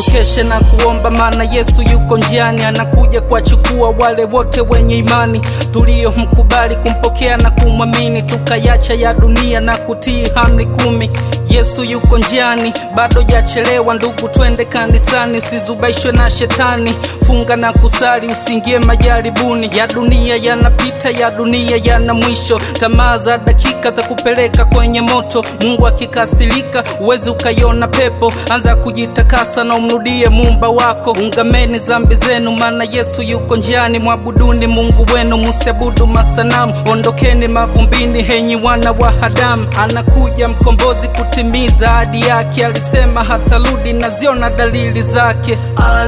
tukeshe na kuomba, maana Yesu yuko njiani, anakuja kuwachukua wale wote wenye imani tuliyomkubali kumpokea na kumwamini, tukayacha ya dunia na kutii amri kumi. Yesu yuko njiani, bado jachelewa ndugu, twende kanisani, usizubaishwe na shetani, funga na kusali, usiingie majaribuni. Ya dunia yanapita, ya dunia yana mwisho, tamaa za dakika za kupeleka kwenye moto. Mungu akikasirika, uwezi ukaiona pepo. Anza kujitakasa na umrudie muumba wako, ungameni zambi zenu, maana Yesu yuko njiani. Mwabuduni Mungu wenu, musiabudu masanamu, ondokeni mavumbini, henyi wana wa Adamu. Anakuja mkombozi kutimiza ahadi yake, alisema hatarudi, naziona dalili zake.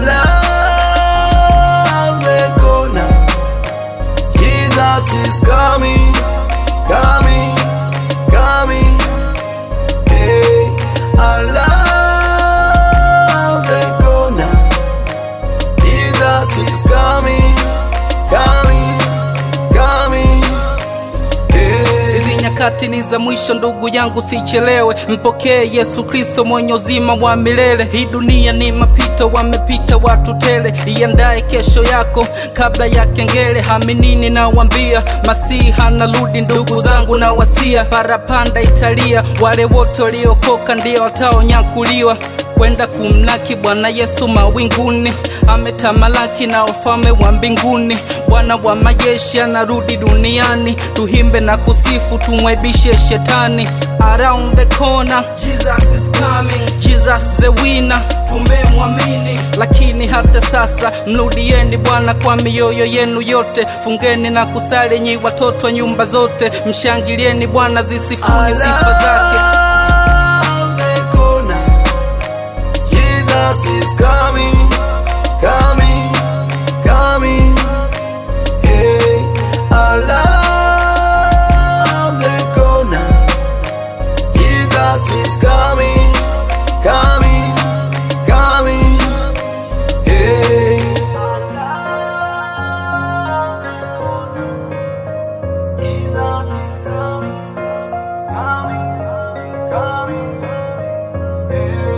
Around the corner, Jesus is coming, coming, coming. Hey, around the corner, Jesus is coming, coming, coming. Hey. Hizi nyakati ni za mwisho, ndugu yangu, sichelewe, mpokee Yesu Kristo mwenye uzima wa milele. Hii dunia ni mapito, wamepita watu tele, iandae kesho yako kabla ya kengele. Haminini nawambia, Masihi anarudi, ndugu zangu na wasia, parapanda italia, wale wote waliokoka ndio wataonyakuliwa kwenda kumlaki Bwana Yesu mawinguni, ametamalaki na ufalme wa mbinguni. Bwana wa majeshi anarudi duniani, tuhimbe na kusifu, tumwaibishe shetani. Around the corner, Jesus is coming, Jesus the winner, tumemwamini. Lakini hata sasa mrudieni Bwana kwa mioyo yenu yote, fungeni na kusali nyi watoto wa nyumba zote, mshangilieni Bwana, zisifuni sifa zake. Around the corner, Jesus is coming, coming, coming. Hey, around the corner, Jesus is coming, coming, coming. Hey, around the corner, Jesus is coming, coming, coming. Hey,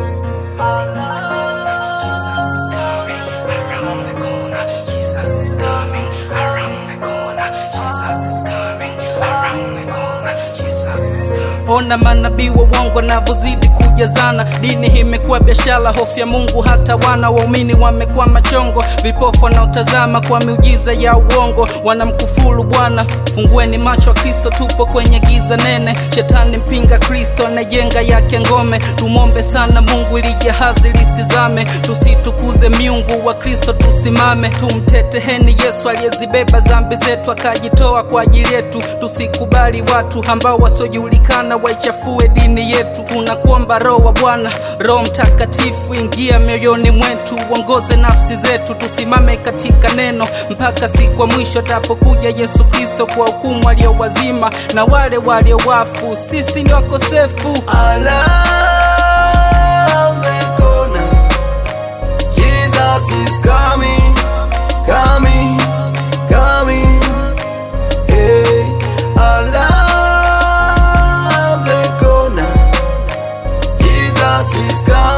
Jesus is coming around the corner. Jesus is coming around the corner. Jesus is coming around the corner. Jesus is coming. Ona manabii wa uongo navyozidi kujazana, dini hii imekuwa biashara, hofu ya Mungu hata wana waumini wamekuwa machongo, vipofu wanaotazama kwa miujiza ya uongo wanamkufuru Bwana. Fungueni macho wa Kristo, tupo kwenye giza nene, shetani mpinga Kristo anajenga yake ngome. Tumwombe sana Mungu ili jahazi lisizame, tusitukuze miungu wa Kristo, tusimame tumteteheni Yesu aliyezibeba zambi zetu akajitoa kwa ajili yetu. Tusikubali watu ambao wasiojulikana waichafue dini yetu. Tunakuomba Roho wa Bwana, Roho Mtakatifu, ingia mioyoni mwetu, uongoze nafsi zetu, tusimame katika neno mpaka siku ya mwisho atapokuja Yesu Kristo kwa hukumu walio wazima na wale walio wafu. Sisi ni wakosefu. around the corner, Jesus is coming, coming, coming. Hey, around the corner, Jesus is coming.